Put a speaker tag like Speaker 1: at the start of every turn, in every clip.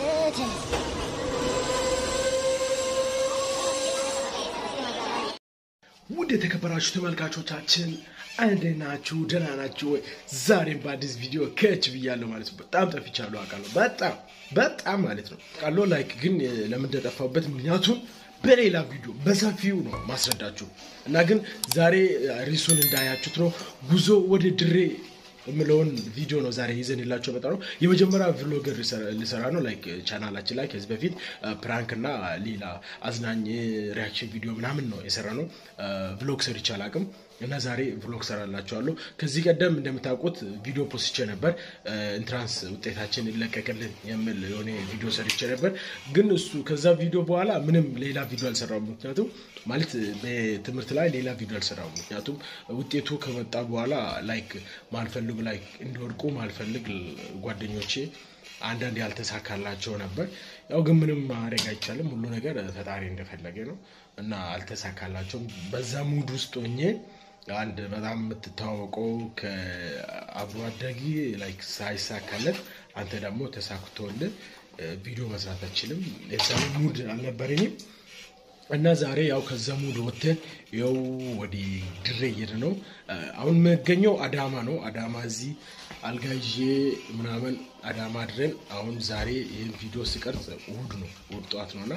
Speaker 1: ውድ የተከበራችሁ ተመልካቾቻችን እንዴት ናችሁ? ደህና ናችሁ ወይ? ዛሬም በአዲስ ቪዲዮ ከች ብያለሁ ማለት ነው። በጣም ጠፍቻለሁ አውቃለሁ። በጣም በጣም ማለት ነው ቃሎ ላይክ ግን ለምን እንደጠፋሁበት ምክንያቱም በሌላ ቪዲዮ በሰፊው ነው ማስረዳችሁ እና ግን ዛሬ ሪሱን እንዳያችሁት ነው ጉዞ ወደ ድሬ የምለውን ቪዲዮ ነው ዛሬ ይዘን የላቸው በጣም ነው የመጀመሪያ ቭሎገር ልሰራ ነው ላይክ ቻናላችን ላይ ከዚህ በፊት ፕራንክ እና ሌላ አዝናኝ ሪያክሽን ቪዲዮ ምናምን ነው የሰራ ነው ቭሎግ ሰርቼ አላውቅም እና ዛሬ ቭሎግ ሰራላችኋለሁ ከዚህ ቀደም እንደምታውቁት ቪዲዮ ፖስቼ ነበር ኢንትራንስ ውጤታችን ይለቀቅልን የሚል የሆነ ቪዲዮ ሰርቼ ነበር ግን እሱ ከዛ ቪዲዮ በኋላ ምንም ሌላ ቪዲዮ አልሰራውም ምክንያቱም ማለት በትምህርት ላይ ሌላ ቪዲዮ አልሰራውም ምክንያቱም ውጤቱ ከመጣ በኋላ ላይክ ማልፈልግ ላይክ እንዲወድቁ ማልፈልግ ጓደኞቼ አንዳንድ ያልተሳካላቸው ነበር ያው ግን ምንም ማድረግ አይቻልም ሁሉ ነገር ፈጣሪ እንደፈለገ ነው እና አልተሳካላቸውም በዛ ሙድ ውስጥ ሆኜ አንድ በጣም የምትታወቀው ከአብሮ አደጊ ላይክ ሳይሳካለት አንተ ደግሞ ተሳክቶልህ ቪዲዮ መስራት አችልም የዛኔ ሙድ አልነበረኝም እና ዛሬ ያው ከዛ ሙድ ወጥተን ያው ወደ ድሬ እየሄድን ነው። አሁን የምገኘው አዳማ ነው። አዳማ እዚህ አልጋ ይዤ ምናምን አዳማ አድረን አሁን ዛሬ ይህን ቪዲዮ ስቀርጽ እሑድ ነው፣ እሑድ ጠዋት ነው እና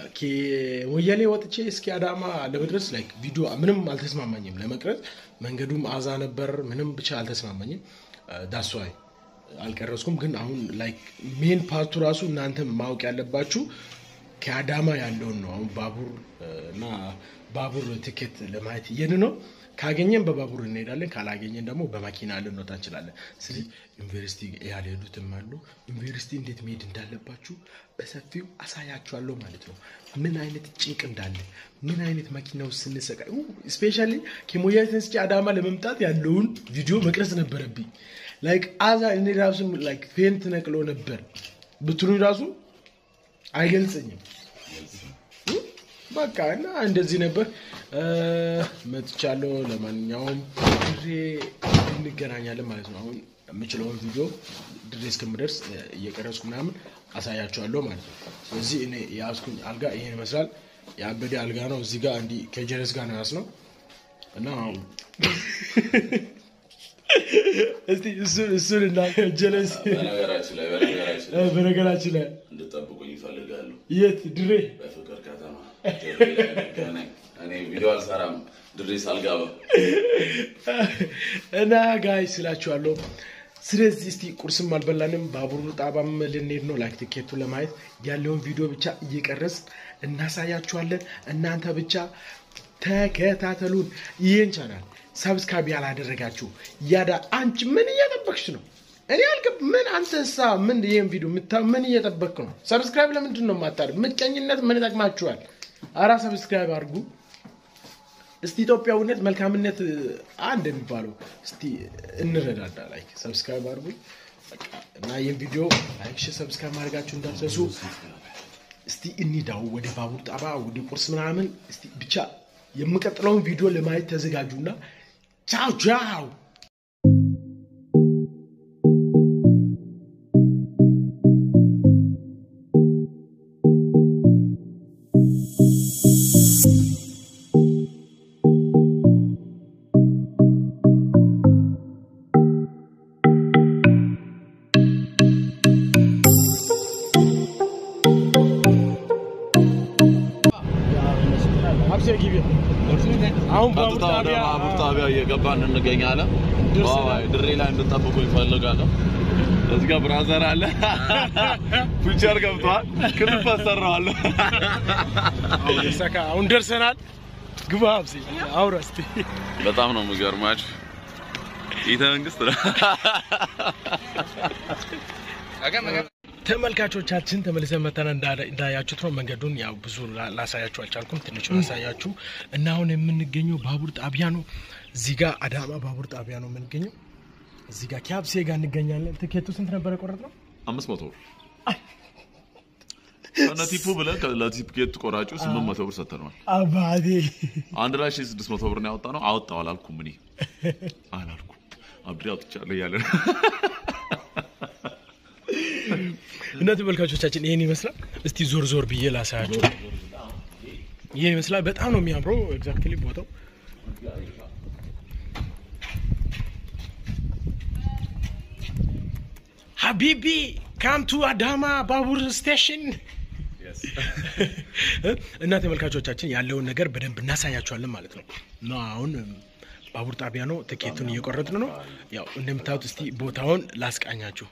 Speaker 1: ወያሌ ወጥቼ እስኪ አዳማ ለመድረስ ላይክ ቪዲዮ ምንም አልተስማማኝም ለመቅረጽ። መንገዱም አዛ ነበር፣ ምንም ብቻ አልተስማማኝም። ዳስዋይ አልቀረጽኩም። ግን አሁን ላይክ ሜን ፓርቱ ራሱ እናንተ ማወቅ ያለባችሁ ከአዳማ ያለውን ነው። አሁን ባቡር እና ባቡር ትኬት ለማየት እየን ነው። ካገኘን በባቡር እንሄዳለን፣ ካላገኘን ደግሞ በመኪና ልንወጣ እንችላለን። ስለዚህ ዩኒቨርሲቲ ያልሄዱትም አሉ። ዩኒቨርሲቲ እንዴት መሄድ እንዳለባችሁ በሰፊው አሳያችኋለሁ ማለት ነው። ምን አይነት ጭንቅ እንዳለ፣ ምን አይነት መኪና ውስጥ ስንሰቃይ፣ ስፔሻሊ ከሞያሌ ተነስቼ አዳማ ለመምጣት ያለውን ቪዲዮ መቅረጽ ነበረብኝ። ላይክ አዛ እኔ ራሱ ላይክ ፌንት ነቅሎ ነበር ብትሉኝ ራሱ አይገልጸኝም። በቃ እና እንደዚህ ነበር መጥቻለሁ። ለማንኛውም ድሬ እንገናኛለን ማለት ነው። አሁን የምችለውን ቪዲዮ ድሬ እስከምደርስ እየቀረጽኩ ምናምን አሳያቸዋለሁ ማለት ነው። ስለዚህ እኔ የያዝኩኝ አልጋ ይሄን ይመስላል። የአበዴ አልጋ ነው። እዚህ ጋር እንዲህ ከጀለስ ጋር ነው ያዝ ነው እና እስቲ እሱን እሱን እና ጀለስ
Speaker 2: በነገራችን ላይ በነገራችን ላይ
Speaker 1: በነገራችን ላይ
Speaker 2: እንድጠብቁኝ ይፈልጋሉ።
Speaker 1: የት ድሬ
Speaker 2: በፍቅር ከተማ ድሬ ላይ እንገናኝ። እኔ ቪዲዮ አልሰራም ድሬ ሳልገባ።
Speaker 1: እና ጋይ ስላችኋለሁ። ስለዚህ እስቲ ቁርስም አልበላንም፣ ባቡር ጣባም ልንሄድ ነው። ላይክ ትኬቱ ለማየት ያለውን ቪዲዮ ብቻ እየቀረጽ እናሳያችኋለን። እናንተ ብቻ ተከታተሉን። ይህን ቻናል ሰብስክራይብ ያላደረጋችሁ ያዳ አንቺ ምን እየጠበቅሽ ነው? እኔ አልገብ ምን አንተሳ ምን ይህን ቪዲዮ ምታ ምን እየጠበቅ ነው? ሰብስክራይብ ለምንድን ነው የማታደርግ? ምቀኝነት ምን ይጠቅማችኋል? አራ ሰብስክራይብ አድርጉ። እስቲ ኢትዮጵያዊነት መልካምነት አንድ የሚባለው እስቲ እንረዳዳ። ላይክ ሰብስክራይብ አድርጉ በቃ እና ይህን ቪዲዮ ላይክ፣ ሼር፣ ሰብስክራይብ ማድረጋችሁ እንዳትረሱ። እስቲ እንሂዳው ወደ ባቡር ጣባ ወደ ቁርስ ምናምን። እስቲ ብቻ የምቀጥለውን ቪዲዮ ለማየት ተዘጋጁና ቻው ቻው። አሁን ባቡር
Speaker 2: ቀጥታ ወደ
Speaker 1: ጣቢያ
Speaker 2: ባቡር ጣቢያ እየገባን እንገኛለን።
Speaker 1: ደርሰናል።
Speaker 2: ዋው፣ ድሬ ላይ እንድጠብቁ ይፈልጋለሁ። እዚህ ጋር ብራዘር አለ። ፊቸር ገብቷል። ክሊፕ አሰራዋለሁ።
Speaker 1: አሁን ይሳካ። አሁን ደርሰናል። ግባ ሀብሴ አውራ እስቲ
Speaker 2: በጣም ነው የሚገርማችሁ። ቤተ መንግስት ነው።
Speaker 1: ተመልካቾቻችን ተመልሰን መተን እንዳያችሁት ነው። መንገዱን ያው ብዙ ላ- ላሳያችሁ አልቻልኩም። ትንሽ ላሳያችሁ እና አሁን የምንገኘው ባቡር ጣቢያ ነው። እዚህ ጋር አዳማ ባቡር ጣቢያ ነው የምንገኘው። እዚህ ጋር ኪያብሴ ጋር እንገኛለን። ትኬቱ ስንት ነበረ የቆረጥ ነው?
Speaker 2: አምስት መቶ ብር ከነ ቲፑ ብለን ለቲኬት ቆራጩ ስምንት መቶ ብር ሰጥተነዋል።
Speaker 1: አባቴ
Speaker 2: አንድ ላይ ሺህ ስድስት መቶ ብር ነው ያወጣ ነው። አወጣው አላልኩም እኔ አላልኩም። አብሬ አውጥቻለሁ እያለ ነው።
Speaker 1: እና ተመልካቾቻችን ይሄን ይመስላል። እስቲ ዞር ዞር ብዬ ላሳያቸው። ይሄን ይመስላል። በጣም ነው የሚያምረው። ኤግዛክትሊ ቦታው ሀቢቢ ካም ቱ አዳማ ባቡር ስቴሽን እና ተመልካቾቻችን ያለውን ነገር በደንብ እናሳያቸዋለን ማለት ነው። እና አሁን ባቡር ጣቢያ ነው፣ ትኬቱን እየቆረጥን ነው። ያው እንደምታዩት እስቲ ቦታውን ላስቃኛችሁ።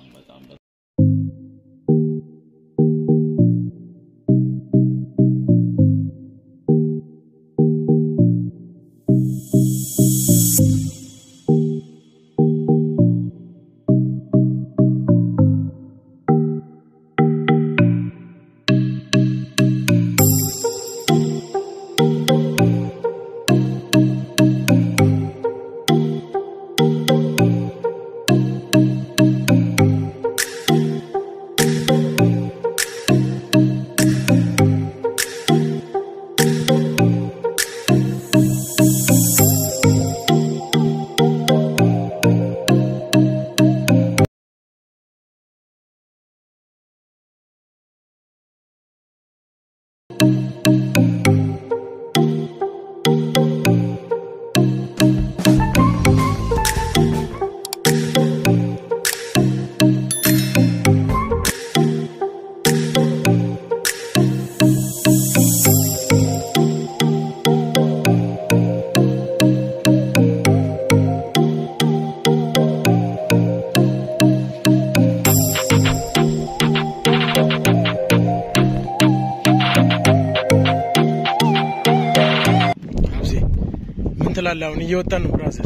Speaker 1: ሀብዜ ምን ትላለህ? አሁን እየወጣን ነው ብራዘር።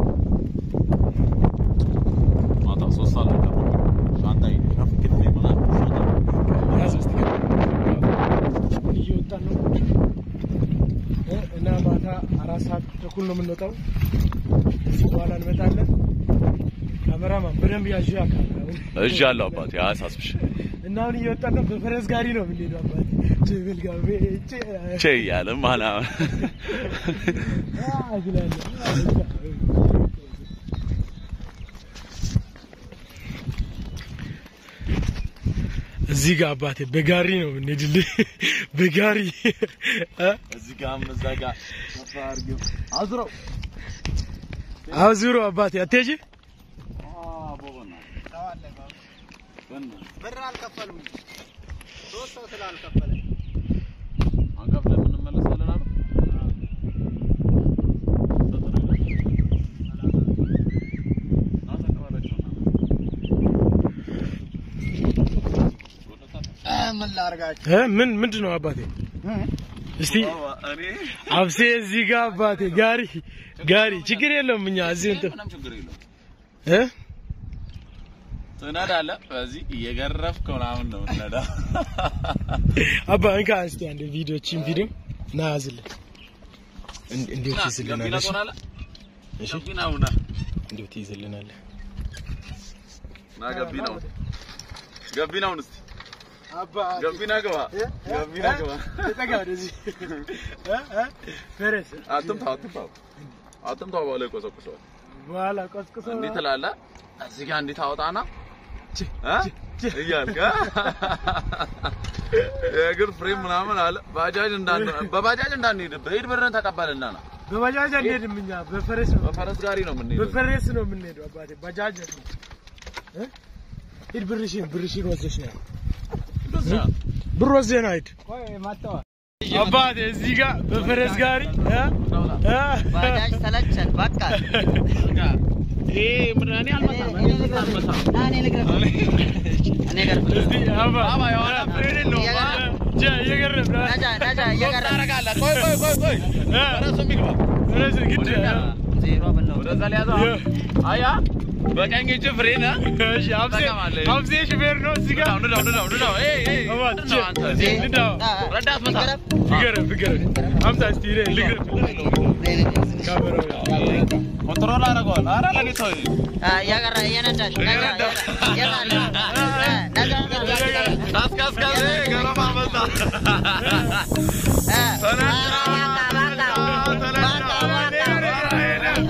Speaker 2: ማታ ሶስት ሰዓት ነበር። ሻንጣዬ ከፍክት ምናምን
Speaker 1: ያዝ እስቲ ገባ። አሁን እየወጣን ነው እ እና ማታ አራት ሰዓት ተኩል ነው የምንወጣው። እዚህ በኋላ እንመጣለን። ካሜራማን በደንብ ያዥ አካል
Speaker 2: እጅ አለው አባቴ አያሳስብሽ።
Speaker 1: እና አሁን እየወጣን ነው። በፈረስ ጋሪ ነው የምንሄደው አባቴ ጭብል ጋቤ
Speaker 2: ቼ እያለ ማና
Speaker 1: እዚህ ጋር አባቴ በጋሪ ነው የምንሄድልህ። በጋሪ እ?
Speaker 2: እዚህ ጋርም እዛ ጋር ሰፋ አድርገው አዝረው
Speaker 1: አዙሮ አባቴ አትሄጂ
Speaker 3: ብር አልከፈሉም። ሶስት ሰው ስላልከፈለ
Speaker 2: አንጋፍ ላይ የምንመለሳለን አሉ።
Speaker 3: ምን ላርጋችሁ?
Speaker 1: እ? ምን ምንድን ነው አባቴ? እስቲ
Speaker 2: እኔ
Speaker 1: አብሴ እዚህ ጋር አባቴ ጋሪ ጋሪ ችግር የለውም እኛ እዚህ እንትን
Speaker 2: ምንም ችግር የለውም።
Speaker 1: እ?
Speaker 2: ትነዳለህ። በዚህ እየገረፍክ ምናምን ነው የምትነዳው።
Speaker 1: አባ እንካ እስቲ አንድ ቪዲዮችን ቪዲዮ ና ያዝልን እን- እንዴት
Speaker 2: ና፣
Speaker 1: ይዝልናል?
Speaker 2: ገቢና
Speaker 1: እሺ?
Speaker 2: ትሆናለህ።
Speaker 1: እሺ
Speaker 2: ገቢና ሁና።
Speaker 1: እንዴት ይዝልናል?
Speaker 2: ና ገቢናውን ገቢናውን እስቲ
Speaker 3: አባ
Speaker 2: ገቢና ግባ ገቢና ግባ።
Speaker 1: ተጠጋ ወደዚህ እ? እ? ፈረስ
Speaker 2: አትምታው አትምታው አትምታው በኋላ ይቆሰቁሰዋል።
Speaker 1: በኋላ ቆስቁሶ
Speaker 2: እንዲህ ትላለህ። እዚህ ጋር እንዲህ ታወጣና
Speaker 1: ቺ፣
Speaker 2: እ?
Speaker 1: ቺ፣ ቺ።
Speaker 2: እያልክ እ? የእግር ፍሬም ምናምን አለ። ባጃጅ እንዳን በባጃጅ እንዳንሄድ በሄድ ብርን ተቀበልና ና
Speaker 1: በባጃጅ አንሄድም እኛ በፈረስ ነው
Speaker 2: በፈረስ ጋሪ ነው የምንሄደው።
Speaker 1: በፈረስ ነው የምንሄደው አባቴ ባጃጅ ነው እ? ሂድ ብርሽን ብርሽን ወስደሽ ነው
Speaker 2: እንደዚያ
Speaker 1: ብር ወስደህ ነው ሂድ
Speaker 3: ቆይ መጣሁ።
Speaker 1: አባቴ እዚህ ጋር በፈረስ ጋሪ እ? እ?
Speaker 3: ባጃጅ ሰለቸን በቃ።
Speaker 2: ይሄ ምንድን ነው? እኔ አልመጣም።
Speaker 3: እኔ ልግረፍ።
Speaker 2: አልመጣም።
Speaker 3: ና እኔ ልግረፍ። እኔ ልግረፍ።
Speaker 1: እስቲ አባ
Speaker 2: አባ የሆነ ፍሬን የለውም።
Speaker 3: እየገረፍ-
Speaker 1: ጀ እየገረፍ ነው
Speaker 3: ነጃ ነጃ
Speaker 2: ሶስት
Speaker 3: እየገረፍ
Speaker 2: ታደርጋለህ። ቆይ ቆይ ቆይ ቆይ
Speaker 1: እ?
Speaker 2: ፈረሱ የሚግባ
Speaker 1: ፈረስ ግድ
Speaker 3: ዜሮ ብለው
Speaker 2: ወደዛ ሊያዘው አያ በቀኝ እጅ ፍሬን እ?
Speaker 1: እሺ አብሴ
Speaker 2: ትጠቀማለህ።
Speaker 1: አብሴ ሹፌር ነው እዚህ ጋር
Speaker 2: ንዳው ንዳው ንዳው ንዳው። ኤይ ኤይ
Speaker 1: አባ
Speaker 2: ምንድን ነው አንተ?
Speaker 1: ቼ ንዳው
Speaker 2: ረዳት መታ።
Speaker 3: ይገረፍ።
Speaker 1: ፍገረፍ ፍገረፍ አምጣ እስቲ እኔ ልግረፍ ካሜራው
Speaker 2: ኮንትሮል አደርገዋለሁ። ኧረ ለኔ ተው።
Speaker 3: እያገራ እየነዳሽ ነጃ እየጣለ ነጃ ነጃ
Speaker 2: ቀስ ቀስ ቀስ። ኤይ ገረፋ መጣ።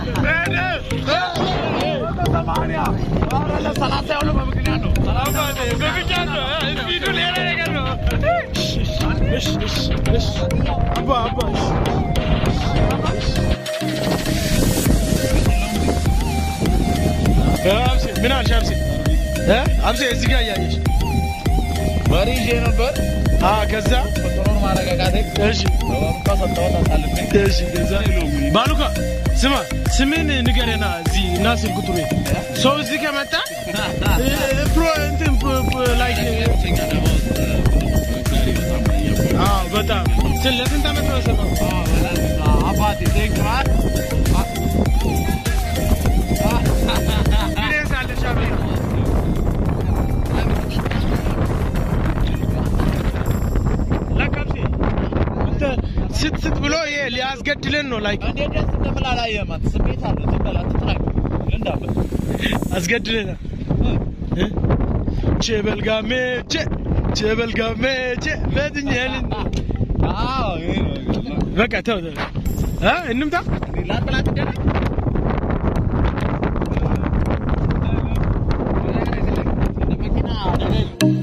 Speaker 1: አባቴ እሺ እሺ እሺ አባ አባ እሺ እ አብሴ ምን አልሽ አብሴ እ አብሴ እዚህ ጋር እያየሽ
Speaker 2: በሬ ይዤ ነበር
Speaker 1: አ ከዛ
Speaker 2: ኮንትሮል ማረጋጋት
Speaker 1: እሺ
Speaker 2: በባቡካ ሰጠሁት አሳልፌ
Speaker 1: እሺ ከዛ ባሉካ ስማ ስምን ንገረና እዚህ እና ስልክ ቁጥሩ ሰው እዚህ ከመጣ እ፣ ፕሮ እንትን ፕ- ፕ- ላይክ አዎ በጣም ስለ ለስንት ዓመት ነው የሰራው?
Speaker 2: አባቴ ቴንክ ማር
Speaker 1: ኤክስፒሪየንስ አለሽ አብሬ ለካብሴ እንትን ስት ስት ብሎ ይሄ ሊያስገድለን ነው ላይክ
Speaker 2: እንዴት ደስ እንደምል አላየህም አንተ ስሜት አለ ዝም በል አትጥራኝ እንዳበል
Speaker 1: አስገድለናል እ? ቼበልጋሜ ቼ ቼበልጋሜ ቼ መድኛልን
Speaker 2: አዎ ይሄ ነው
Speaker 1: በቃ ተው ተው እ እንምጣ
Speaker 2: ላጥላት ደና መኪና አደጋ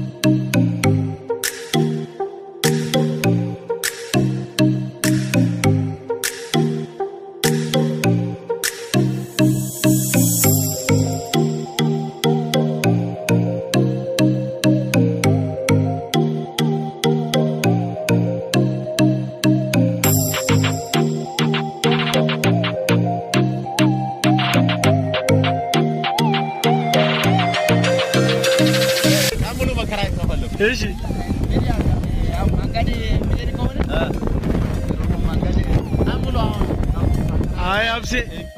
Speaker 2: ሙሉ መከራ ከፈለኩ
Speaker 1: እሺ አይ አብሴ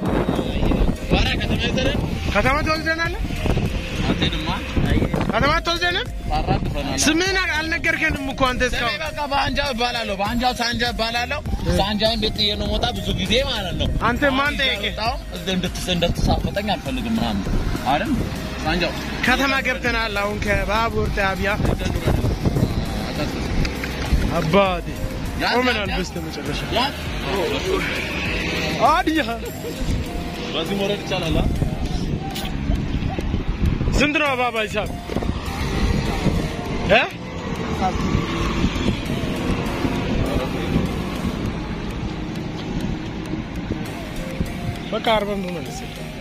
Speaker 1: ከተማ ትወስደናለህ ከተማ ትወስደናል ስምህን አልነገርከንም እኮ አንተ እስካሁን
Speaker 2: በአንጃው እባላለሁ በአንጃው ሳንጃ እባላለሁ ሳንጃን ቤት ጥዬ ነው የምወጣ ብዙ ጊዜ ማለት ነው
Speaker 1: አንተ ማን ጠየቀህ
Speaker 2: እንድትሳፈጠኝ አልፈልግም ምናምን አይደል ሳንጃው
Speaker 1: ከተማ ገብተናል አሁን ከባቡር ጣቢያ አባቴ ቆመናል በስተ መጨረሻ
Speaker 2: ያ
Speaker 1: አድያ
Speaker 2: በዚህ መውረድ ይቻላል አ?
Speaker 1: ስንት ነው አባባ ሂሳብ እ በቃ አርባ ብር መልስ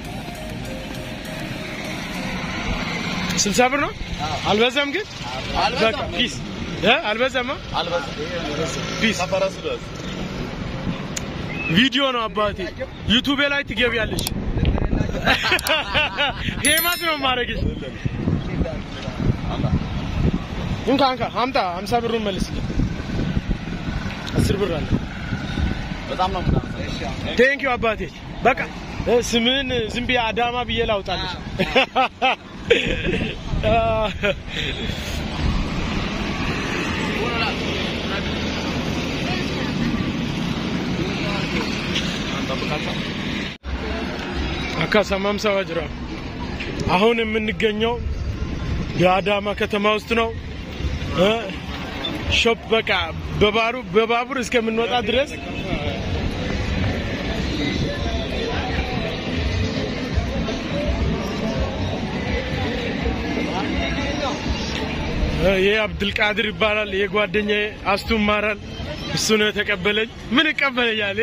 Speaker 1: ስልሳ ብር ነው አልበዛም ግን በቃ
Speaker 2: አልበዛም
Speaker 1: ፒስ እ አልበዛማ
Speaker 2: አልበዛም
Speaker 1: ፒስ
Speaker 2: ከፈረሱ ድረስ
Speaker 1: ቪዲዮ ነው አባቴ ዩቱቤ ላይ ትገቢያለሽ ፌማስ ነው ማድረግሽ እንካ እንካ አምጣ ሀምሳ ብሩን መልስልኝ አስር ብር አለ
Speaker 2: በጣም ነው የምናመሰግነው።
Speaker 1: ቴንኪዩ አባቴ በቃ እ፣ ስምህን ዝም ብዬ አዳማ ብዬ ላውጣለሽ አካ ሰማምሳ ዋጅራ አሁን የምንገኘው የአዳማ ከተማ ውስጥ ነው እ፣ ሾፕ በቃ በባሩ በባቡር እስከምንወጣ ድረስ ይሄ አብድልቃድር ይባላል። ይሄ ጓደኛዬ አስቱ ይማራል። እሱ ነው የተቀበለኝ። ምን ይቀበለኛል?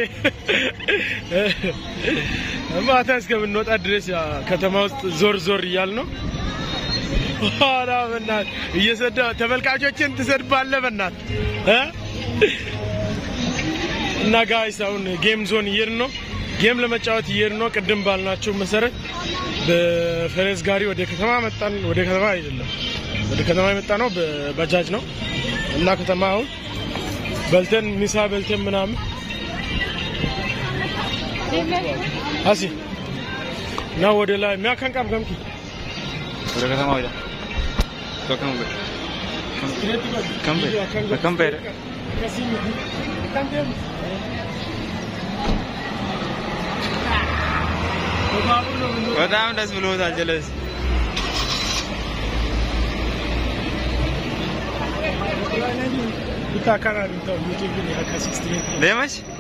Speaker 1: ማታ እስከምንወጣ ድረስ ያ ከተማ ውስጥ ዞር ዞር እያል ነው። ኋላ በናት እየሰዳ ተመልካቾችን ትሰድባለህ በናት እ? እና ጋይስ አሁን ጌም ዞን እየሄድን ነው። ጌም ለመጫወት እየሄድን ነው። ቅድም ባልናቸው መሰረት በፈረስ ጋሪ ወደ ከተማ መጣን። ወደ ከተማ አይደለም ወደ ከተማ የመጣ ነው በባጃጅ ነው እና ከተማ አሁን በልተን ሚሳ በልተን ምናምን አሲ እና ወደ ላይ የሚያከንቀብ ገምኪ
Speaker 4: ወደ ከተማ ወደ ከከም ከምበ ከምበ በጣም ደስ ብሎታል ጀለስ
Speaker 1: Ita kana da ta YouTube ne haka 68
Speaker 4: ለመች